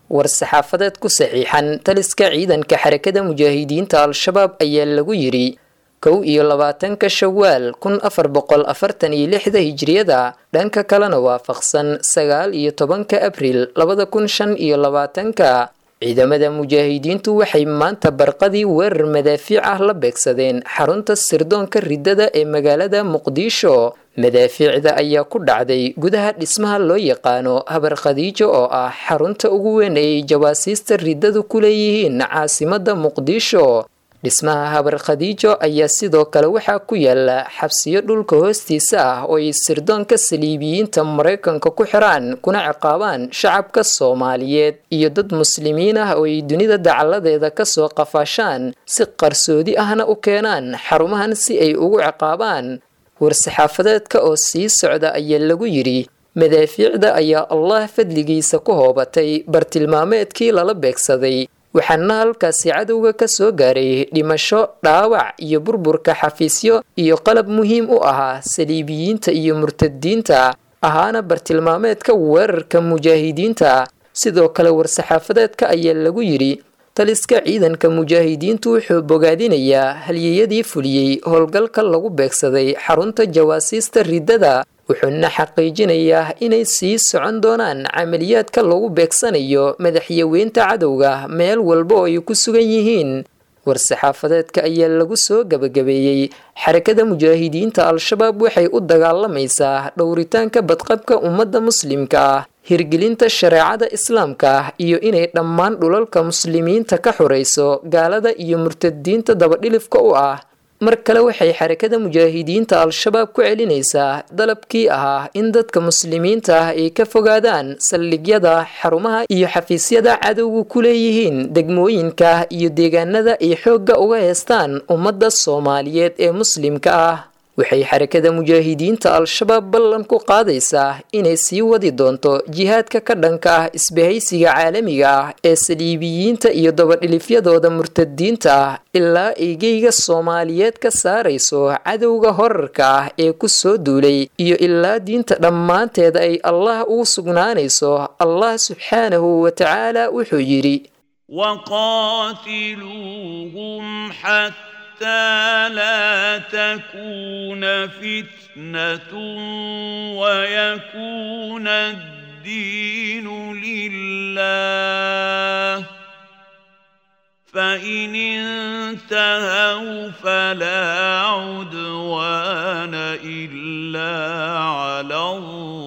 war-saxaafadeed ku saxiixan taliska ciidanka xarakada mujaahidiinta al-shabaab ayaa lagu yidhi kow iyo labaatanka shawaal kun afar boqol afartan iyo lixda hijriyada dhanka kalena waafaqsan sagaal iyo tobanka abril labada kun shan iyo labaatanka ciidamada mujaahidiintu waxay maanta barqadii weerar madaafiic ah la beegsadeen xarunta sirdoonka riddada ee magaalada muqdisho madaafiicda ayaa ku dhacday gudaha dhismaha loo yaqaano habar khadiijo oo ah xarunta ugu weyn ay jawaasiista riddadu ku leeyihiin caasimada muqdisho dhismaha habar khadiijo ayaa sidoo kale waxaa ku yaala xabsiyo dhulka hoostiisa ah oo ay sirdoonka saliibiyiinta maraykanka ku xiraan kuna ciqaabaan shacabka soomaaliyeed iyo dad muslimiin ah oo ay dunida dacaladeeda kasoo qafaashaan si qarsoodi ahna u keenaan xarumahan si ay ugu ciqaabaan war-saxaafadeedka oo sii socda ayaa lagu yidhi madaafiicda ayaa allah fadligiisa ku hoobatay bartilmaameedkii lala beegsaday waxaana halkaasi cadowga ka soo gaaray dhimasho dhaawac iyo burburka xafiisyo iyo qalab muhiim u ahaa saliibiyiinta iyo murtadiinta ahaana bartilmaameedka weerarka mujaahidiinta sidoo kale war-saxaafadeedka ayaa lagu yidhi taliska ciidanka mujaahidiintu wuxuu bogaadinayaa halyeyadii fuliyey howlgalka lagu beegsaday xarunta jawaasiista riddada wuxuuna xaqiijinayaa inay sii socon doonaan camaliyaadka lagu beegsanayo madaxyaweynta cadowga meel walba oo ay ku sugan yihiin war-saxaafadeedka ayaa lagu soo gabagabeeyey xarakada mujaahidiinta al-shabaab waxay u dagaalamaysaa dhowritaanka badqabka ummadda muslimka ah hirgelinta shareecada islaamka ah iyo inay dhammaan dhulalka muslimiinta ka xurayso gaalada iyo murtadiinta dabadhilifka u ah mar kale waxay xarakada mujaahidiinta al-shabaab ku celinaysaa dalabkii ahaa in dadka muslimiinta ah ay ka fogaadaan saldhigyada xarumaha iyo xafiisyada cadowgu ku leeyihiin degmooyinka iyo deegaanada ay xoogga uga heestaan ummadda soomaaliyeed ee muslimka ah waxay xarakada mujaahidiinta al-shabaab ballan ku qaadaysaa inay sii wadi doonto jihaadka ka dhanka ah isbahaysiga caalamiga ah ee saliibiyiinta iyo dabadhilifyadooda murtadiinta ah ilaa eygeyga soomaaliyeed ka saarayso cadowga horarka ah ee ku soo duulay iyo ilaa diinta dhammaanteeda ay allah ugu sugnaanayso allah subxaanahu wa tacaala wuxuu yidhi حتى لا تكون فتنة ويكون الدين لله فإن انتهوا فلا عدوان إلا على الظالمين